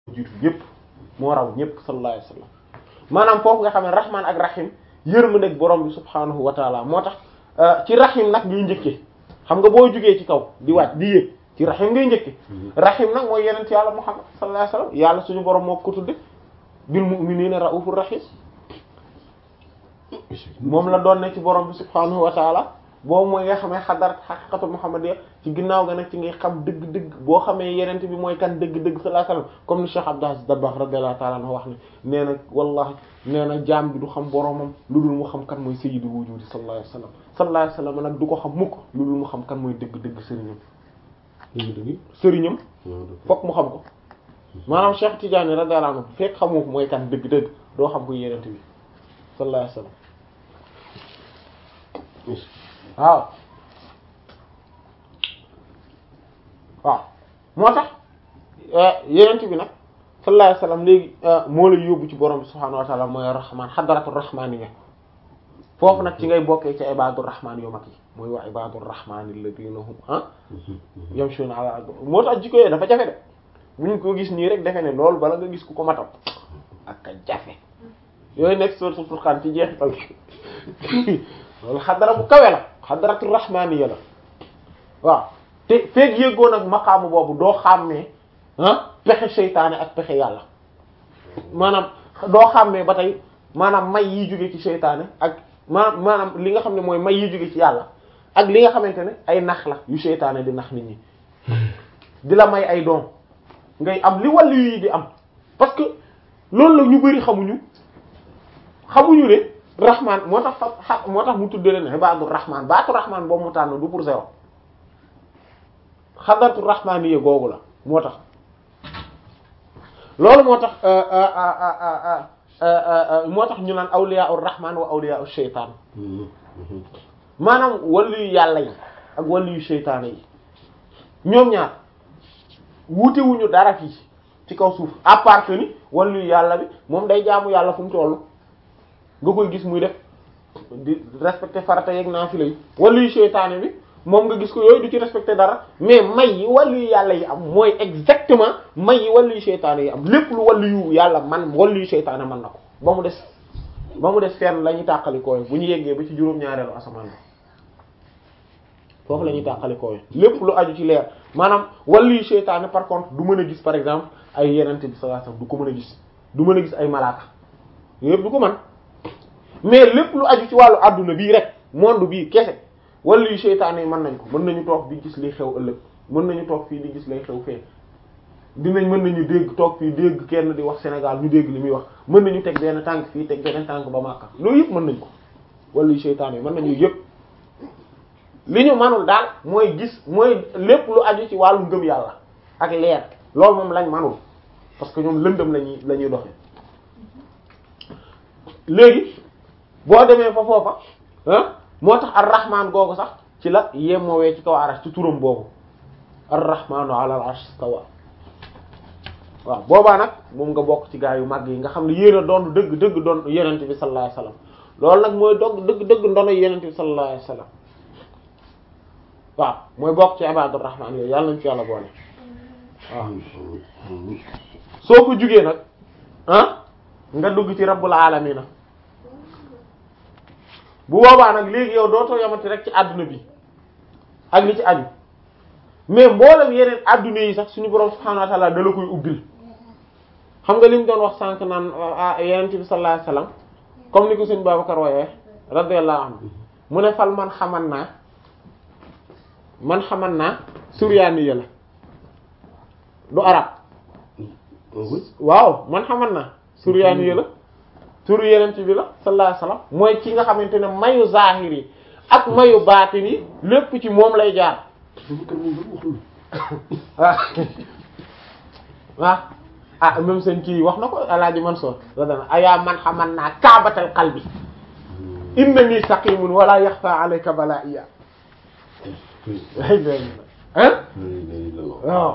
jiitu ñëpp moo raw ñëpp sallallahu alayhi wasallam maanaam foofu nga xam ne rahman ak rahim yërmandeeg borom bi subhaanahu wa taala moo tax ci rahim nag ngay njëkkee xam nga boo jugee ci kaw di wàcc di yéeg ci rahim ngay njëkke rahim nag mooy yenent yàlla muhammad sallallahu alayhi wasallam yàlla suñu borom moo ko tudde bil mu'minina raufur rahim moom la doon ne ci borom bi subhaanahu wa taala boobu mooy nga xamee xadarat xaqiqatu muhammadiyya ci ginnaaw ga nag ci ngay xam dëgg-dëgg boo xamee yenent bi mooy kan dëgg-dëgg sallallahu alayhi wasallam comme ni Cheikh Abdou Aziz Dabakh radiyallahu ta'ala anhu wax ne nee na wallahi nee na jaam bi du xam boromam lu dul mu xam kan mooy sayyidul wujudi sallallahu alayhi wasallam sallallahu alayhi wasallam nag du ko xam mukk lu dul mu xam kan mooy dëgg-dëgg sëriñam dëgg-dëgg sëriñam fokk mu xam ko maanaam Cheikh Tidiane radiyallahu anhu fekk xamoo ko mooy kan dëgg-dëgg doo xam ko yenent bi sallallahu alayhi wasallam waaw waaw moo tax yenent bi nag sallallahu alayhi wasallam léegi moo lay yóbbu ci borom bi subhaanahu wa ta'ala mooy rahmaan xadaratu rahmaaniyya foofu nag ci ngay bokkee ci ibadur rahmaan yu mag yi mooy wa ibadur rahmaan alladhina hum ah yamshuna ala ardi moo tax jikko yooyu dafa jafe de buñ ko gis nii rek defe ne loolu bala nga gis ku ko matal ak a jafe yooyu nekk suratul furqan ci jeexital loolu xadara bu kawe la xadaratu rahmaaniyya la waaw te feeg yëggoon ak maqaamu boobu doo xàmmee ah pexe seytaane ak pexe yàlla maanaam doo xàmmee ba tey maanaam may yi jóge ci seytaane ak maanaam maanaam li nga xam ne mooy may yi jóge ci yàlla ak li nga xamante ne ay nax la yu seytaane di nax nit ñi di la may ay doom ngay am li wàllu yi di am parce que loolu la ñu bari xamuñu xamuñu ne rahman moo tax fa moo tax mu tuddee leen ibaadu rahman baatu rahman boobu mu tànn du pour zéro xadaratu rahmaniyya googu la moo tax loolu moo tax moo tax ñu naan awliya ur rahman wa awliya ur shaytaan maanaam wàllu yu yàlla yi ak wàllu yu shaytaan yi ñoom ñaar wuute wuñu dara fii ci kaw suuf à part que ni wàllu yu yàlla bi moom day jaamu yàlla fu mu tollu nga koy gis muy def di respecter farata yeeg naafila yi wàllu yu shaytaan bi moom nga gis ko yooyu du ci respecté dara mais may yi wàllu yu yàlla yi am mooy exactement may yi wàllu yu seytaane yi am lépp lu wàllu yu yàlla man wàllu yu seytaane man na ko ba mu des ba mu des fenn la ñuy tàqali kooy bu ñu yeggee ba ci juróom-ñaareelu asamaan bi foofu la ñuy tàqali kooy lépp lu aju ci leer maanaam wàllu yu seytaane par contre du mën a gis par exemple ay yenente bi sallallahu alayhi wasallam du ko mën a gis du mën a gis ay malaaka yëpp du ko man mais lépp lu aju ci wàllu adduna bii rek monde bii kese wala yu seytaane yi mën nañ ko mën nañu toog di gis liy xew ëllëg mën nañu toog fii di gis lay xew fee dinañ mën nañu dégg toog fii dégg kenn di wax Sénégal ñu dégg li muy wax mën nañu teg benn tànk fii teg benn tànk ba Makka loolu yëpp mën nañ ko wala yu seytaane yi mën nañu yëpp li ñu manul daal mooy gis mooy lépp lu aju ci wàllu ngëm yàlla ak leer loolu moom lañ manul parce que ñoom lëndëm lañuy la ñuy doxe léegi boo demee fa foofa ah moo tax ar-rahman googu sax ci la yemoowee ci kaw arash ci turam boobu ar-rahmanu ala al-arsh istawa waaw boobaa nag moom nga bokk ci gaa yu mag yi nga xam ne yéen a doon dëgg dëgg doon yenente bi sallallahu alayhi wasallam loolu nag mooy dogg dëgg dëgg ndono yenente bi sallallahu alayhi wasallam waaw mooy bokk ci ibadur rahman yooyu yàlla nañ ci yàlla boole waaw soo ko jugee nag ah nga dugg ci rabbul alamina bu boobaa nag léegi yow dootoo yamati rek ci adduna bi ak li ci aju mais mboolem yeneen adduna yi sax suñu borom subhanahu wa ta'ala da la koy ubbil xam nga li ñu doon wax sànq naan yeneen bi sallallahu alayhi wasallam comme ni ko sëñ Babacar wooyee radiyallahu anhu mu ne fal man xaman naa man xaman naa suryaani ya la du arab waaw man xaman naa suryaani ya la turu yeneen bi la sallallahu alayhi wasallam mooy ki nga xamante ne mayu zahir yi ak mayu baatin yi lépp ci moom lay jaar waaw waaw ah même seen kii wax na ko alaaji Mansour radana ayaa man xaman naa kaabatal qalbi inna nii saqimun wala yaxfa alayka balaiya ah waaw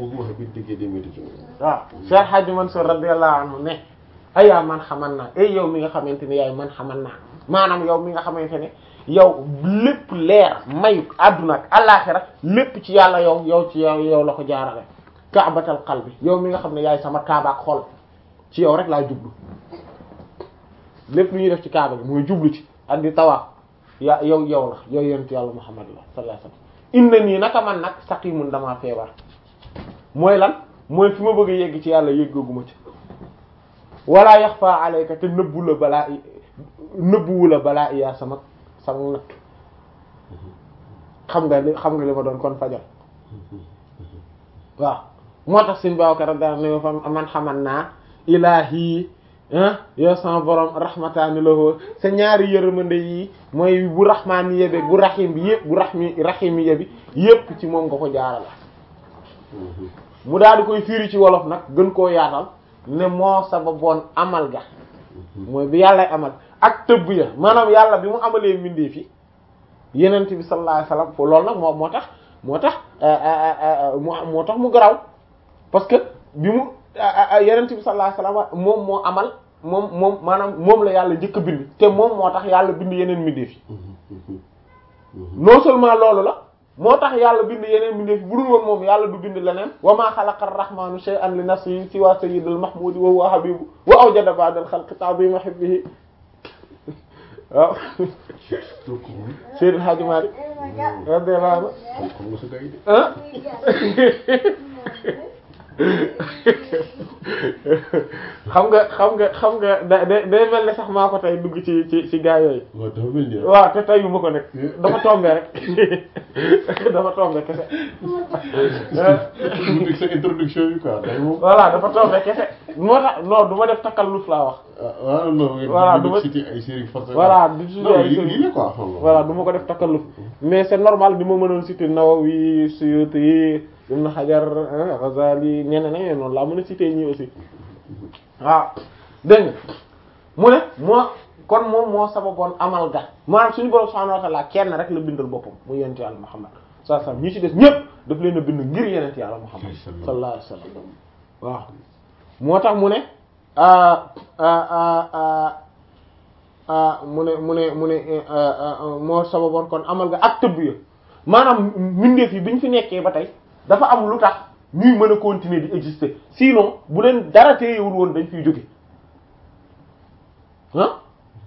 waaw Cheikh Hadji Mansour radiyallahu anhu ne ayaa man xaman naa ay yow mi nga xamante ne yaay man xaman naa maanaam yow mi nga xamante ne yow lépp leer mayu àdduna ak àllaaxira lépp ci yàlla yow yow ci yow yow la ko jaarale ka'batal qalbi yow mi nga xam ne yaay sama kaaba ak xol ci yow rek laa jublu lépp lu ñuy def ci kaaba gi mooy jublu ci ak di tawaaf ya yow yow la yow yonent yàlla Muhammad la sallallahu alayhi wasallam inna nii naka man nag saqimun damaa feebar mooy lan mooy fi ma bëgg a yegg ci yàlla yëggaguma ci wala yaxfa alayka te nëbbu la balaa i nëbbuwu la balaa iyaa sama sama natt xam nga li xam nga li ma doon kon fajal waaw moo tax suñ bawkar da ne fa man xaman naa ilaahi yow sama borom rahmataani lahu sa ñaari yërmande yi mooy bu rahmaani yebe bu rahim bi yëpp bu rahmi rahimi yebi yëpp ci moom nga ko jaarala mu daal di koy firi ci wolof nag gën koo yaatal ne moo sababoon amal ga mooy bi yàllay amal ak tëbb ya maanaam yàlla bi mu amalee mbindee fi yenent bi sallallahu alayhi wasallam fo loolu nag moo moo tax moo tax moo tax mu garaw parce que bi mu yenent bi sallallahu alayhi wasallam moom moo amal moom moom maanaam moom la yàlla njëkk a bind te moom moo tax yàlla bind yeneen mbindeef yi non seulement loolu la moo tax yàlla bind yeneen mbindeef yi bu dul woon moom yàlla du bind leneen wa ma xalaqa ar-rahmanu shay'an li nafsihi siwa sayyidil mahmudi wa huwa habibu wa awjada ba'da al-khalqi ta'zima hubbihi waaw Seydou Hadji Malick radiyallahu anhu xam nga xam nga xam nga da day mel ne sax maa ko tey dugg ci ci ci gaa yooyu. waaw te teyu ma ko nekk dafa tombé rek dafa tombé kese. sa introduction bi quoi. voilà dafa tombé kese moo tax non du ma def takalluf laa wax. ah non voilà du ma cité ay séries forcément. voilà du cité ay séries lii la quoi. voilà du ma ko def takalluf mais c'est normal di ma mënoon citer Nawawi Suyuti Ibn Hajar Ghazali ñeneen ak ñeneen noonu laa mën a citer ñii aussi. waaw dégg nga mu ne moo kon moom moo sababoon amal ga maanaam suñu borom subhanahu wa ta'ala kenn rek la bindal boppam mu yonent yàlla Muhammad sallallahu alayhi wasallam ñi ci des ñëpp daf leen a bind ngir yonent yàlla Muhammad sallallahu alayhi wasallam waaw moo tax mu ne mu ne mu ne mu ne moo sababoon kon amal ga ak tëbb ya maanaam mbindeef yi bi ñu fi nekkee ba tey dafa am lu tax ñuy mën a continuer di exister sinon bu leen dara téyewul woon dañ fiy jóge ah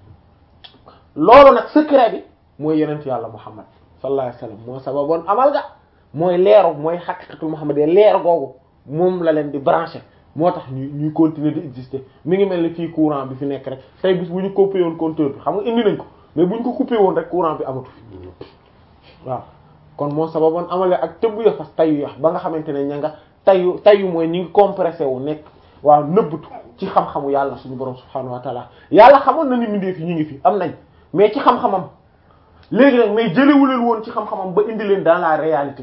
loolu nag secret bi mooy yenent yàlla Muhammad sallallahu alayhi wasallam moo sababoon amal ga mooy leeru mooy xaqiqatul Muhammad leer googu moom la leen di branché moo tax ñuy ñuy continuer di exister mi ngi mel ni fii courant bi fi nekk rek tey bis bu ñu coupé woon compteur bi xam nga indi nañ ko mais bu ñu ko coupé woon rek courant bi amatu fi waaw kon moo sababoon amale ak tëbb ya fas tayu ya ba nga xamante ne ña nga tayu tayu mooy ñi ngi compressé wu nekk waaw nëbbatu ci xam-xamu yàlla suñu borom subhanahu wa taala yàlla xamoon na ni mindee fi ñu ngi fi am nañ mais ci xam-xamam léegi nag mais jëlewuleen woon ci xam-xamam ba indi leen dans la réalité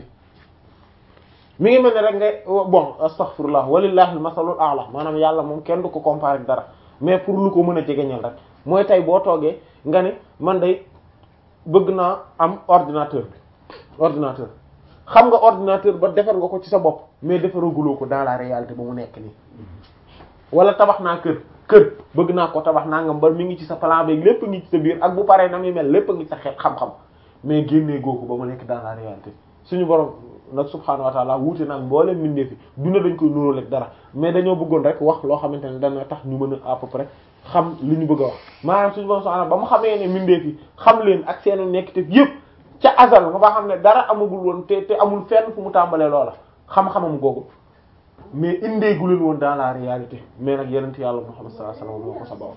mi ngi mel ne rek ngay bon astaghfirullah walillahi al-masalul a'la maanaam yàlla moom kenn du ko comparer dara mais pour lu ko mën a jegeñal rek mooy tey boo toogee nga ne man day bëgg naa am ordinateur bi ordinateur xam nga ordinateur ba defar nga ko ci sa bopp mais defaraguloo ko dans la réalité ba mu nekk nii wala tabax naa kër kër bëgg naa ko tabax naa nga ba mi ngi ci sa plan beeg lépp ngi ci sa biir ak bu paree na muy mel lépp ngi ci sa xeet xam-xam mais génnee goo ko ba mu nekk dans la réalité suñu borom nag subhaanahu wa ta'ala wuute nag mbooleem mbindee fi duna dañ koy nuróo rek dara mais dañoo bëggoon rek wax loo xamante ne dana tax ñu mën a à peu près xam li ñu bëgg a wax maanaam suñu borom subhaanahu ba mu xamee ne mbindee fi xam leen ak seenu nekk te yëpp ca azal nga ba xam ne dara amagul woon te te amul fenn fu mu tàmbalee loola xam-xamam googu mais indeegu leen woon dans la réalité mais nag yenent yàlla Muhammad sallallahu alayhi wasallam moo ko sabab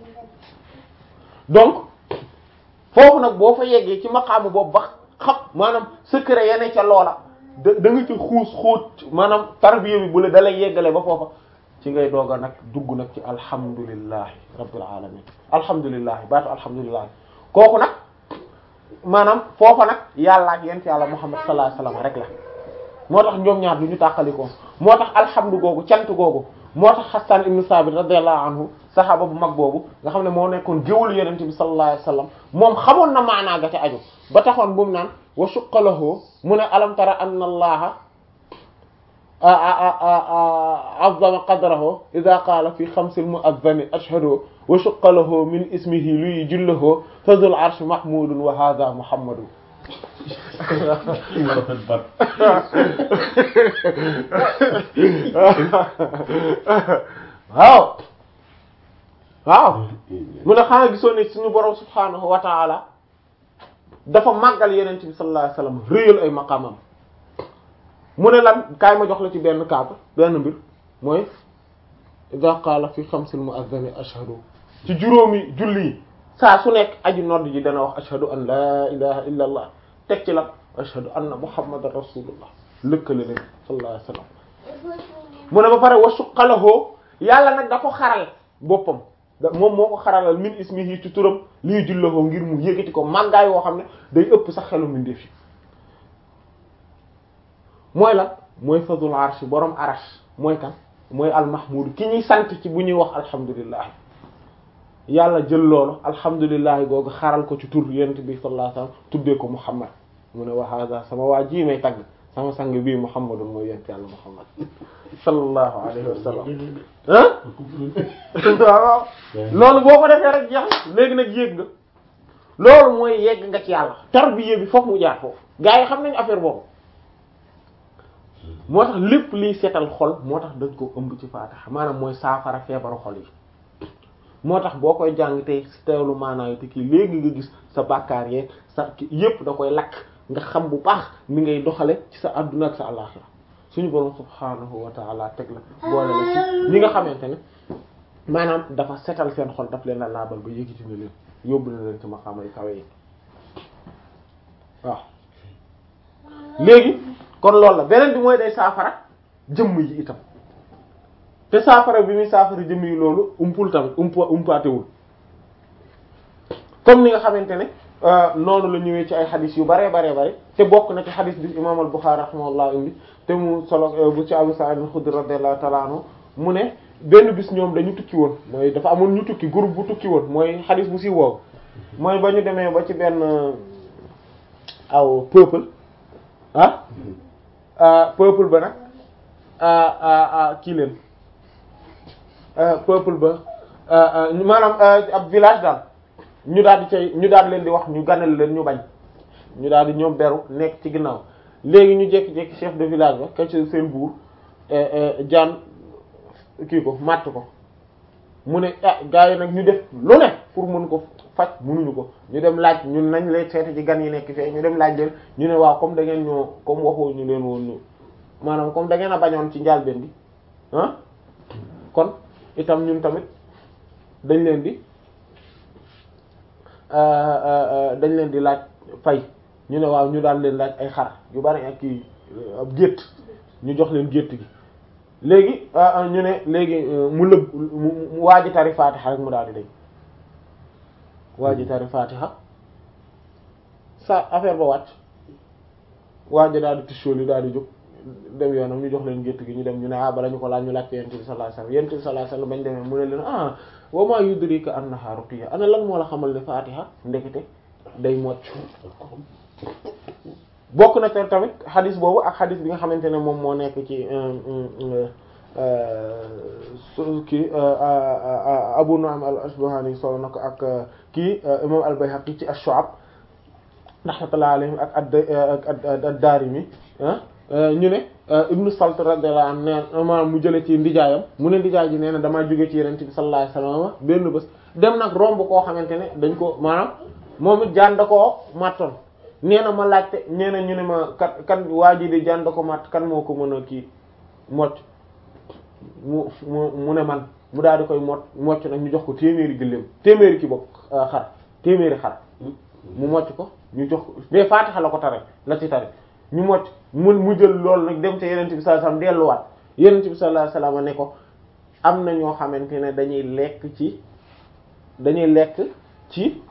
donc foofu nag boo fa yeggee ci maqaamu boobu ba xam maanaam secret yene ca loola da da nga ci xuus xóot maanaam tarbiya bi bu la dalay yeggale ba foofa ci ngay doog a nag dugg nag ci alhamdulillahi rabbil alamin alhamdulillahi baatu alhamdulillahi kooku nag maanaam foofa nag yàlla ak yent yàlla Muhammad sallallahu alayhi wasallam rek la moo tax ñoom ñaar du ñu tàqalikoo moo tax alhamdu googu cant googu moo tax Hassan ibn Sabit radiyallahu anhu saxaaba bu mag boobu nga xam ne moo nekkoon géwalu yonent bi sallallahu alayhi wasallam moom xamoon na maanaa ga ca aju ba taxoon bu mu naan wa suqalahu mu ne alam tara anna allaha azzama qadrahu idha qaala fi xamsil mu'adhdhani ashhadu wa suqalahu min ismihi luy jullahu fazul arsh mahmudun wa hadha muhammadun kii moo rafet bat waaw waaw mu ne xanaa gisoon ne suñu borom subhaanahu wa ta'ala dafa màggal yeneen bi sallallahu alayhi wasallam réyal ay maqaamam mu ne lan kaay ma jox la ci benn kaaba benn mbir mooy idha qaala fi xamsil mu'adhdhani ashhadu ci juróomi julli yi saa su nekk aji nodd ji dana wax ashhadu an la ilaha illa allah teg ci la ashhadu anna muhammadan rasulullah lëkkale leen sallallahu alayhi wasallam mu ne ba pare wa suqalahoo yàlla nag da ko xaral boppam da moom moo ko xaralal min ismihi ci turam lii jullahoo ngir mu yëkkati ko màggaay woo xam ne day ëpp sax xelu min def yi mooy la mooy fadul arsh borom arash mooy kan mooy almahmud ki ñuy sant ci bu ñuy wax alhamdulillah yàlla jël loolu alhamdulillah googu xaral ko ci tur yonent bi sallallahu alayhi wasallam tuddee ko muhammad mu ne wa hada sama waa ji may tagg sama sang bii muhammadun mooy yonent yàlla muhammad sallallahu alayhi wa sallam ah waaw loolu boo ko defee rek jeex léegi nag yéeg nga loolu mooy yegg nga ci yàlla tarbiya bi foofu mu jaar foofu gaa yi xam nañu affaire boobu moo tax lépp liy seetal xol moo tax dañ ko ëmb ci faataxa maanaam mooy saafara feebaru xol yi moo tax boo koy jàng tey si teewlu maanaa te kii léegi nga gis sa bàkkaar yeeg sa yépp da koy lakk nga xam bu baax mi ngay doxale ci sa adduna ak sa àllaxira suñu borom subhaanahu wa ta'ala teg la boole la ci ñi nga xamante ne maanaam dafa setal seen xol daf leen la laabal ba yëkkati na leen yóbbu na leen ci maqaama yu kawe yi waaw léegi kon loolu la beneen bi mooy day saafara jëmm yi itam te saafara bi muy saafara jëmm yi loolu umpul tamit umpa umpaatewul comme ni nga xamante ne noonu la ñëwee ci ay xadis yu bare bare bare te bokk na ci xadis bi imam al-Bukhari rahimahullah indi te mu solo bu ci Abu Sa'id al-Khudri radiyallahu ta'ala anhu mu ne benn bis ñoom dañu tukki woon mooy dafa amoon ñu tukki groupe bu tukki woon mooy xadis bu si woow mooy ba ñu demee ba ci benn aw peuple ah peuple ba nag kii leen peuple ba maanaam ab village daal ñu daal di cay ñu daal leen di wax ñu ganal leen ñu bañ ñu daal di ñoom beru nekk ci ginnaaw léegi ñu jékki-jékki chef de village ba ka ci seen buur jaan kii ko màtt ko mu ne ah gars yi nag ñu def lu ne pour mën ko faj mënuñu ko ñu dem laaj ñun nañ lay seeti ci gan yi nekk fee ñu dem laaj leen ñu ne waaw comme da ngeen ñoo comme waxoo ñu leen woon ñu maanaam comme da ngeen a bañoon ci njàlbeen bi ah kon itam ñun tamit dañ leen di dañ leen di laaj fay ñu ne waaw ñu daal leen laaj ay xar yu bari ak kii ab gétt ñu jox leen gétt gi léegi ñu ne léegi mu lëb mu waa ji tari faatixa rek mu daal di dañ waa ji tari faatixa sa affaire ba wàcc waa ji daal di tisóoli daal di jóg dem yoonam ñu jox leen gétt gi ñu dem ñu ne ah bala ñu ko laaj ñu laaj ko yonent bi sallallahu alayhi wasallam yonent bi sallallahu alayhi wasallam bañ demee mu ne leen ah wa ma yudrika annaha ruqya ana lan moo la xamal ne faatixa ndekete day mocc bokk na te tamit xadis boobu ak xadis bi nga xamante ne moom moo nekk ci su kii Abu Nu'aym al-Asbahani solo na ko ak kii imam al-Bayhaqi ci ash-Shu'ab rahmatullahi alayhim ak ad ad-Daarimi ñu ne Ibnu Salt radiyallahu anhu nee maanaam mu jële ci ndijaayam mu ne ndijaay ji nee na damaa jóge ci Yonent bi sallallahu alayhi wasallam benn bés dem nag romb koo xamante ne dañ ko maanaam moom it jaan da koo màttoon nee na ma laajte nee na ñu ne ma kat kan waa ji di jaan da ko màtt kan moo ko mën a kii mocc mu mu mu ne man mu daal di koy mot mocc nag ñu jox ko téeméeri gëléem téeméeri ki bopp xar téeméeri xar mu mocc ko ñu jox ko mais Faatixa la ko tare la ci tare ñu mocc mu mu jël loolu nag dem te Yonent bi sallallahu alayhi wasallam delluwaat Yonent bi sallallahu alayhi wasallam ne ko am na ñoo xamante ne dañuy lekk ci dañuy lekk ci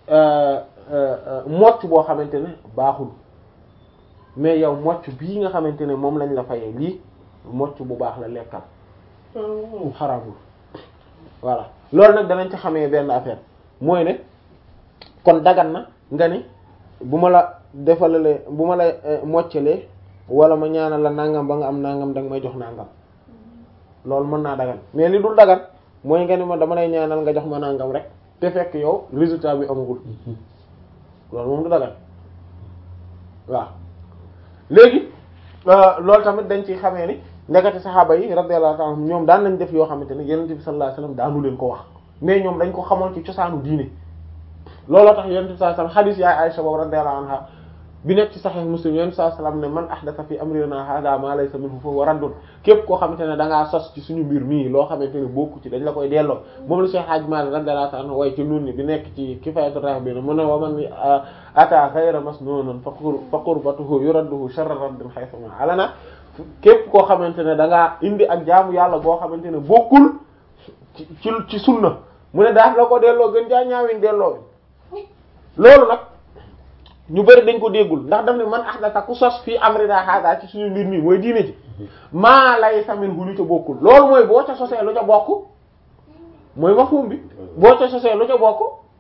mocc boo xamante ne baaxul mais yow mocc bii nga xamante ne moom lañ la fayee lii mocc bu baax la lekkal xaraamul voilà loolu nag danañ ci xamee benn affaire mooy ne kon dagan na nga ni bu ma la defalalee bu ma la moccalee wala ma ñaanal la nangam ba nga am nangam danga may jox nangam loolu mën naa dagan mais li dul dagan mooy nga ni ma dama lay ñaanal nga jox ma nangam rek te fekk yow résultat bi amagul loolu moom du dagan waaw léegi loolu tamit dañ ci xamee ni ndekete saxaaba yi radiyallahu ta'ala ñoom daan nañ def yoo xamante ne yonent bi sallallahu alayhi wasallam daanu leen ko wax mais ñoom dañ ko xamoon ci cosaanu diine looloo tax yonent bi sallallahu alayhi wasallam hadith yaay Aisha boobu radiyallahu anha bi nekk ci Sahih Muslim yonent bi sallallahu alayhi wasallam ne man ahdatha fi amrina hadha ma laysa minhu fa huwa raddun képp koo xamante ne da ngaa sos ci suñu mbir mii loo xamante ne bokku ci dañ la koy delloo moom la Cheikh Hadj Malick radiyallahu ta'ala anhu waaye ci nun ni bi nekk ci Kifayatu Rahibin mu ne wa man ata ghayra masnunan fa qurbatuhu yuradduhu sharra raddin haythu ma alana képp koo xamante ne da ngaa indi ak jaamu yàlla boo xamante ne bokkul ci ci ci sunna mu ne daal la ko delloo gën jaa ñaawin delloo loolu nag ñu bari dañ ko déggul ndax daf ne man ahdatha ku sos fii amrina hada ci suñu mbir mi mooy diine ji maa laysa minhu lu ca bokkul loolu mooy boo ca sosee lu ca bokk mooy mafhum bi boo ca sosee lu ca bokk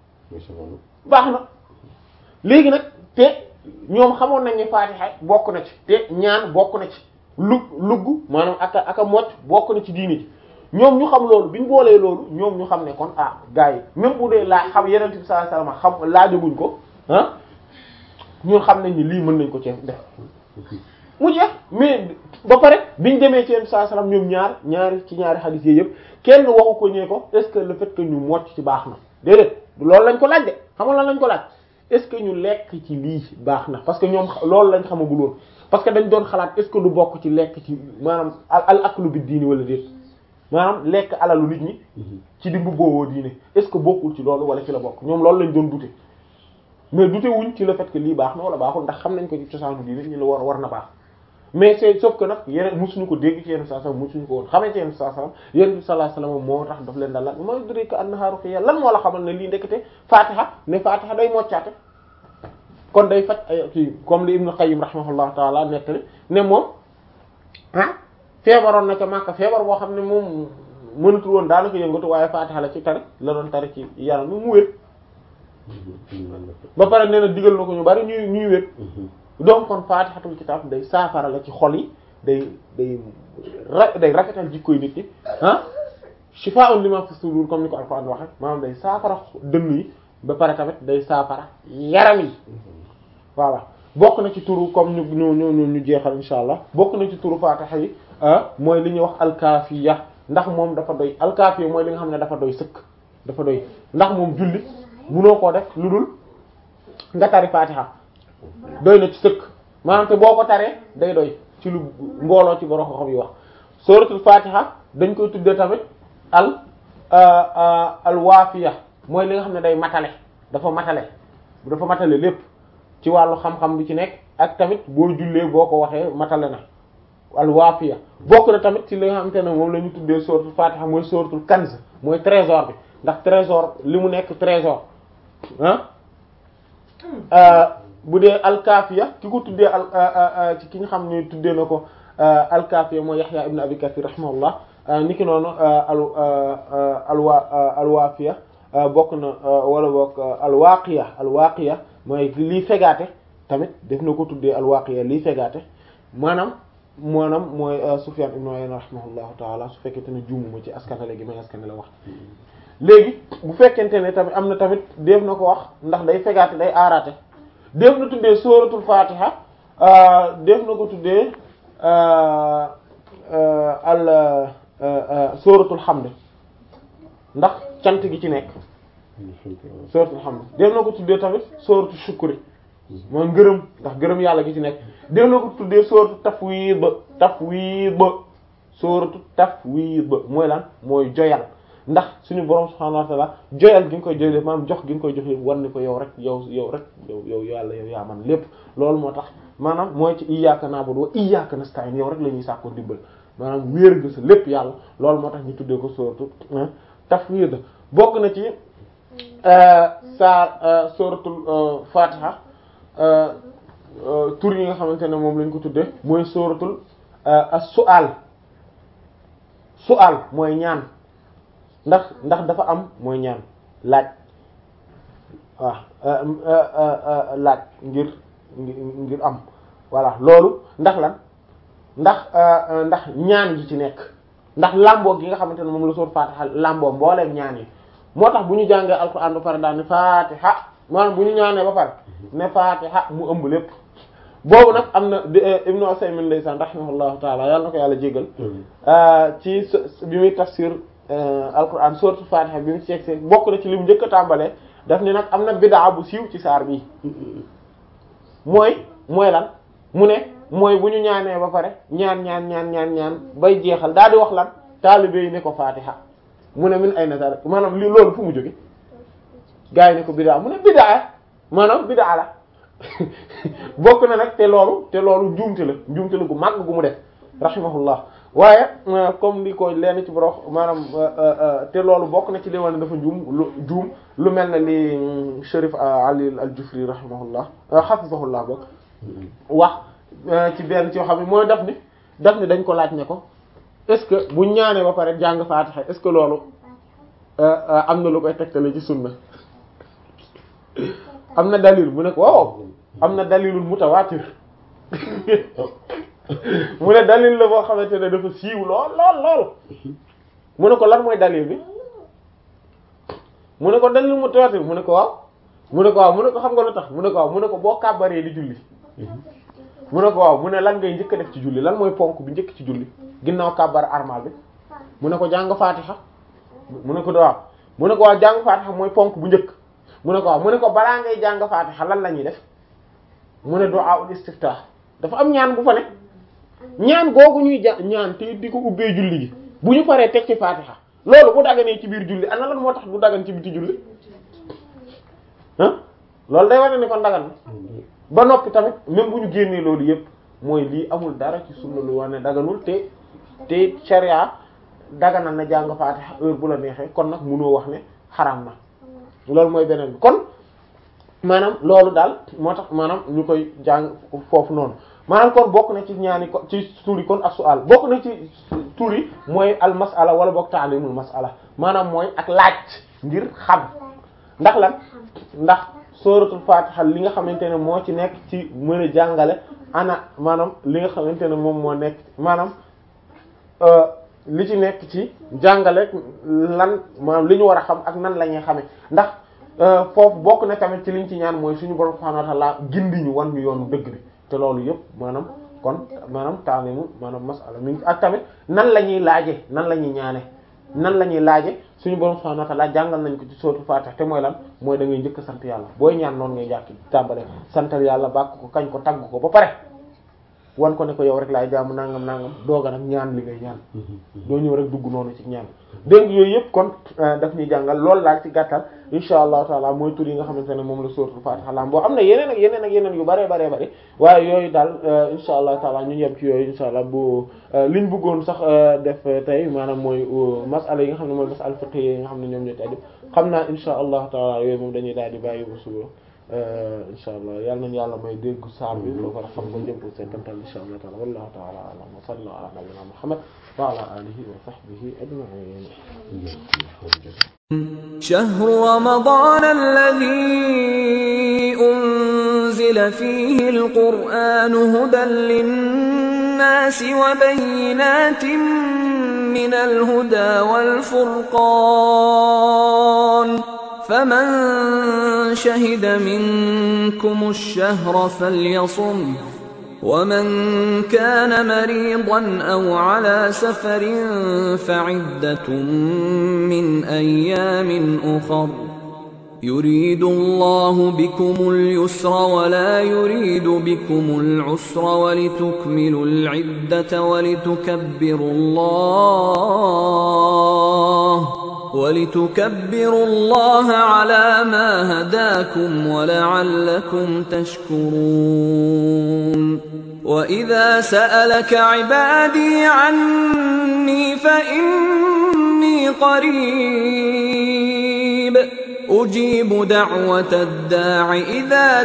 baax na léegi nag te ñoom xamoon nañ ni faatiha bokk na ci te ñaan bokk na ci lu lugg maanaam aka aka mocc bokk na ci diini ji ñoom ñu xam loolu bi ñu boolee loolu ñoom ñu xam ne kon ah gars yi même bu dee laa xam yeneen bi sallallahu alayhi wasallam xam laajaguñ ko ah ñun xam nañ ni lii mën nañ ko ci def mu jeex mais ba pare biñ demee ci yeneen sallallahu alayhi wasallam ñoom ñaar ñaari ci ñaari hadith yi yëpp kenn waxu ko ñee ko est-ce que le fait que ñu mocc ci baax na déedéet loolu lañ ko laaj de xam nga lan lañ ko laaj est-ce que ñu lekk ci lii baax na parce que ñoom loolu lañ xamagul woon parce que dañ doon xalaat est-ce que du bokk ci lekk ci maanaam al aklu bi diini wala déet maanaam lekk alalu nit ñi ci di mbubboo diine est-ce que bokkul ci loolu wala ci la bokk ñoom loolu lañ doon dute mais dute wuñ ci le fait que lii baax na wala baaxul ndax xam nañ ko ci cosaanu diine ñu la war war na baax mais c'est sauf que nag yeneen musuñu ko dégg ci yenn saa sallam musuñu ko woon xamee ci yenn saa sallam yenn sallallahu alayhi wasallam moo tax daf leen dal lan ma yudrika annaha ruqya lan moo la xamal ne lii ndekete fatiha ne fatiha day moccaate kon day faj ay kii comme li Ibn Qayyim rahimahullah taala nettali ne moom ah feebaroon na ca Makka feebar boo xam ne moom mënatul woon daanaka yëngatu waaye Fatiha la ci tari la doon tari ci yaram mi mu wér ba pare nee na digal na ko ñu bari ñuy ñuy wér donc kon Fatihatul kitab day saafara la ci xol yi day day ra day rafetal jikkoy nit ñi ah shifaa'un lima fi sudur comme ni ko Alxuraan waxe maanaam day saafara dënn yi ba pare tamit day saafara yaram yi voilà bokk na ci turu comme ñu ñu ñu ñu jeexal insha allah bokk na ci turu Fatiha yi mooy li ñuy wax alkaafiya ndax moom dafa doy alkaafiya mooy li nga xam ne dafa doy sëkk dafa doy ndax moom julli munoo koo def lu dul nga tari Fatiha doy na ci sëkk maanaam te boo ko taree day doy ci lu mbooloo ci borom xam yi wax suratul Fatiha dañ koy tuddee tamit al al waafiya mooy li nga xam ne day matale dafa matale dafa matale lépp ci wàllu xam-xam bi ci nekk ak tamit boo jullee boo ko waxee matale na al waafiya bokk na tamit ci li nga xamante ne moom la ñu tuddee suratul Fatiha mooy suratul kanz mooy trésor bi ndax trésor li mu nekk trésor ah bu dee alkaafiya ki ko tuddee al ci ki nga xam ne tuddee na ko alkaafiya mooy Yahya ibn Abi Kathir rahimahullah niki noonu al alwa alwaafiya bokk na wala bokk alwaaqiya alwaaqiya mooy lii fegaate tamit def na ko tuddee alwaaqiya lii fegaate maanaam maanaam mooy Sufyan ibn Uyayna rahimahullahu taala su fekkente ne juumuma ci askanale gi may askanale wax léegi bu fekkente ne tamit am na tamit def na ko wax ndax day fegaate day aaraate def na tuddee suratul fatiha def na ko tuddee al suratul hamd ndax cant gi ci nekk suratul hamd def na ko tuddee tamit suratul shukri mooy ngërëm ndax ngërëm yàlla gi ci nekk def na ko tuddee suratul tafwid tafwid suratul tafwid mooy lan mooy joyal ndax suñu borom subhanahu wa ta'ala joyal gi nga koy joyal maanaam jox gi nga koy jox lépp war ni ko yow rek yow yow rek yow yow yàlla yow yaa man lépp loolu moo tax maanaam mooy ci iyyaka na'budu wa iyyaka nasta'in yow rek la ñuy sàkkoo dimbal maanaam wéer nga sa lépp yàlla loolu moo tax ñu tuddee ko suratul tafwid bokk na ci saa suratul fatiha tur yi nga xamante ne moom lañ ko tuddee mooy suratul as-su'al su'al mooy ñaan ndax ndax dafa am mooy ñaan laaj waaw laaj ngir ngir am voilà loolu ndax lan ndax ndax ñaan gi ci nekk ndax làmboo gi nga xamante ne moom la soor Fatiha làmboo mbooleem ñaan yi moo tax bu ñu jàngee alxuraan ba pare daal ne Fatiha maanaam bu ñu ñaanee ba pare ne Fatiha mu ëmb lépp boobu nag am na Ibnu Usaymin ndeysaan rahimahullahu taala yàlla na ko yàlla jégal ci bi muy tafsir alquran sourate Fatiha bi mu ci yegg bokk na ci li mu njëkk a tàmbalee daf ni nag am na bidaa bu siiw ci saar bii mooy mooy lan mu ne mooy bu ñu ñaanee ba pare ñaan ñaan ñaan ñaan ñaan bay jeexal daal di wax lan taalibe yi ne ko Fatiha mu ne min ay na dara maanaam li loolu fu mu jóge gaa yi ne ko bidaa mu ne bidaa maanaam bidaa la bokk na nag te loolu te loolu njuumte la njuumte la gu màgg gu mu def rahimahullah waaye comme ni ko leen ci borox maanaam te loolu bokk na ci li wane dafa juum lu juum lu mel ne li Sharif Ali al-Jufri rahimahullah hafizahullah bokk wax ci benn ci yoo xam ne mooy daf ni daf ni dañ ko laaj ne ko est-ce que bu ñaanee ba pare jàng Fatiha est-ce que loolu am na lu koy tegtale ci sunna am na dalil mu ne ko waaw am na dalilul mutawaatir mu ne dalil la boo xamante ne dafa siiw lool lool lool mu ne ko lan mooy dalil bi mu ne ko dalil mutawaatir mu ne ko waaw mu ne ko waaw mu ne ko xam nga lu tax mu ne ko waaw mu ne ko boo kàbbaree di julli mu ne ko waaw mu ne lan ngay njëkk a def ci julli lan mooy ponk bi njëkk ci julli ginnaaw kàbbar armal bi mu ne ko jàng faatixa mu ne ko waaw mu ne ko waaw jàng faatixa mooy ponk bu njëkk mu ne ko waaw mu ne ko balaa ngay jàng faatixa lan la ñuy def mu ne du'a ul istiftah dafa am ñaan bu fa ne ñaan googu ñuy ja ñaan te di ko ubbee julli gi bu ñu paree teg ci faatixa loolu bu daganee ci biir julli ana lan moo tax du dagan ci biti julli ah loolu day wane ni kon dagan na ba noppi tamit même bu ñu génnee loolu yépp mooy lii amul dara ci sunna lu wane daganul te te sharia daganal na jàng faatixa heure bu la neexee kon nag mënoo wax ne xaraam na loolu mooy beneen bi kon maanaam loolu daal moo tax maanaam ñu koy jàng foofu noonu maanaam kon bokk na ci ñaani ko ci tuuri kon ak su'al bokk na ci tuuri mooy al mas'ala wala bokk ta'limul mas'ala maanaam mooy ak laaj ngir xam ndax lan ndax suratul fatiha li nga xamante ne moo ci nekk ci mën a jàngale ana maanaam li nga xamante ne moom moo nekk maanaam li ci nekk ci jàngale lan maanaam li ñu war a xam ak nan la ñuy xamee ndax foofu bokk na tamit ci liñ ci ñaan mooy suñu borom subhanahu wa ta'ala gindi ñu wan ñu yoonu dëgg bi te loolu yëpp maanaam kon maanaam taalimu maanaam masala mi ak tamit nan la ñuy laaje nan la ñuy ñaane nan la ñuy laaje suñu borom subhanahu wa ta'ala jàngal nañ ko ci sootu Fatiha te mooy lan mooy da ngay njëkk sant yàlla booy ñaan noonu ngay jàkk tàmbale santal yàlla bàkk ko kañ ko tagg ko ba pare wan ko ne ko yow rek laay jaamu nangam nangam dooga nag ñaan li ngay ñaan doo ñëw rek dugg noonu ci ñaan dégg yooyu yëpp kon daf ñuy jàngal loolu laal ci gàttal insha allahu taala mooy tur yi nga xamante ne moom la suratul Fatiha lam boo am na yeneen ak yeneen ak yeneen yu bare bare bare waaye yooyu daal insha allahu taala ñu yem ci yooyu insha allah bu liñ bëggoon sax def tey maanaam mooy masala yi nga xam ne mooy masala fiqh yi nga xam ne ñoom ñoo tey xam naa insha allahu taala yooyu moom dañuy daal di bàyyi ba suba insha allah yal nañu yàlla may dégg saar bi loo ko xam ko jëm ko seetantal insha allah taala wallahu taala alam wa sallallahu ala nabiyyina muhammad wa ala alihi wa sahbihi ajma'in شهر رمضان الذي أنزل فيه القرآن هدى للناس وبينات من الهدى والفرقان فمن شهد منكم الشهر فليصم ومن كان مريضا أو على سفر فعدة من أيام أخر يريد الله بكم اليسر ولا يريد بكم العسر ولتكملوا العدة ولتكبروا الله ولتكبروا الله على ما هداكم ولعلكم تشكرون وإذا سألك عبادي عني فإني قريب أجيب دعوة الداع إذا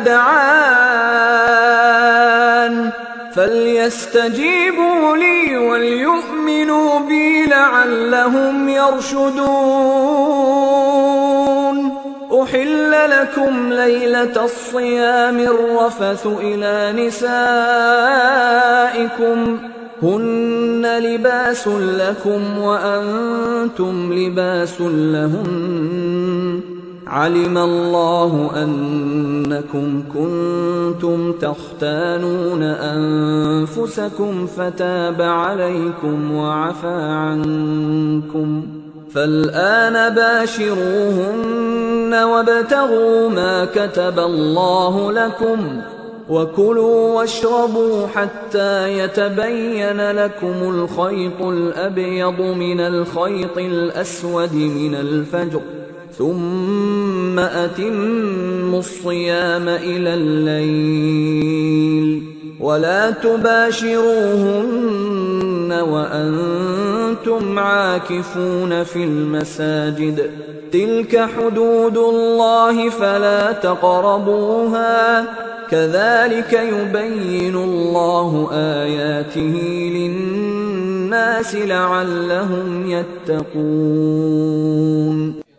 دعان فليستجيبوا لي وليؤمنوا بي لعلهم يرشدون أحل لكم ليلة الصيام الرفث إلى نسائكم هن لباس لكم وأنتم لباس لهن علم الله أنكم كنتم تختانون أنفسكم فتاب عليكم وعفى عنكم فالآن باشروهن وابتغوا ما كتب الله لكم وكلوا واشربوا حتى يتبين لكم الخيط الأبيض من الخيط الأسود من الفجر ثم أتموا الصيام إلى الليل ولا تباشروهن وأنتم عاكفون في المساجد تلك حدود الله فلا تقربوها كذلك يبين الله آياته للناس لعلهم يتقون